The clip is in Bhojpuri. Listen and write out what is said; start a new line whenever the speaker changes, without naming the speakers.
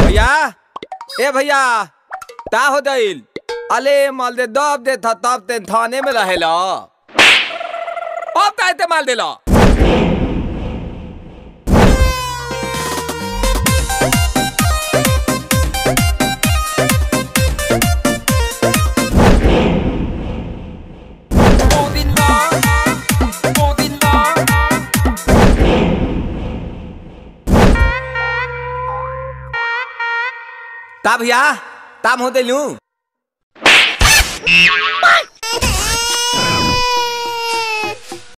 भैया ए भैया ता हो दिल अले माल दे दब दे था तब ते थाने में रहेला अब का ते माल देला ता भैया ताम हो दिलू